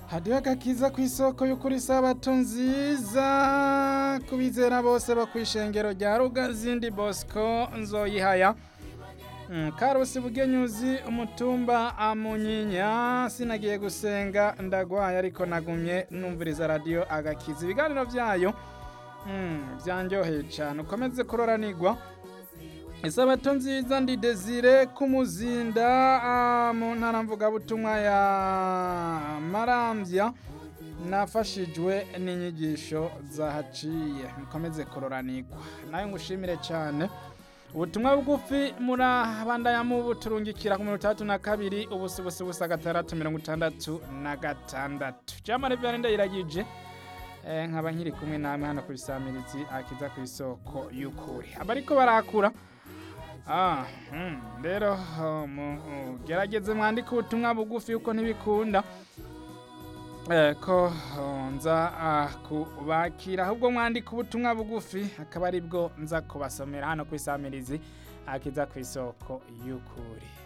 hadiho agakiza ku isoko y'ukuri sabato nziza kubizera bose bo kw'ishengero rya rugazindi bosco nzoyihaya Mm, karusi bugenyuzi umutumba amunyinya sinagiye gusenga ndagwaye ariko nagumye numviriza radio agakiza ibiganiro vyayo mm, vyanryoheye cane ukomeze kuroranirwa isabato nziza ndi desire kumuzinda ah, mu ntara mvugabutumwa ya maramvya nafashijwe n'inyigisho zahaciye mukomeze kuroranirwa nawe ngushimire cane ubutumwa bugufi murabandanya mu buturungikira ku mirongo itandatu na kabiri ubusa ubusa ubusa gatandatu mirongo itandatu na gatandatu jamari vyane ndayiragije eh, nkaba nkiri kumwe namwe hano kuri samirizi akiza ku isoko y'ukuri abariko barakura ah, hmm, rero oh, mugerageze mwandike ubutumwa bugufi yuko ntibikunda eh, ko oh, nza ah, kubakira ahubwo mwandika ubutumwa bugufi akaba ari bwo nza kubasomera hano kwisamirizi akiza ku isoko y'ukuri